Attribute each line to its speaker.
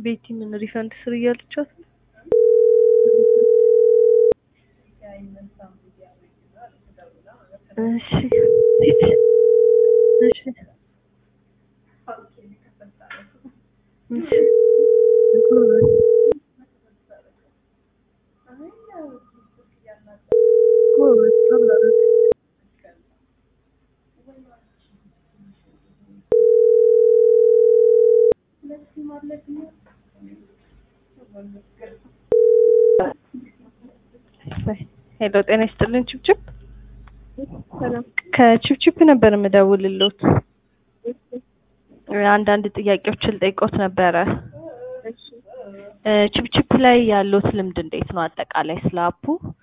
Speaker 1: ቤቲ ምን ሪፈንድ ስር እያለቻት ነው? እሺ እሺ እሺ ጎበዝ ጎበዝ ሄሎ ጤና ይስጥልን ችብችብ
Speaker 2: ሰላም
Speaker 1: ከችብችብ ነበር የምደውልልዎት አንዳንድ ጥያቄዎችን ልጠይቅዎት ነበረ
Speaker 2: እሺ
Speaker 1: እ ችብችብ ላይ ያለዎት ልምድ እንዴት ነው አጠቃላይ ስለ አፑ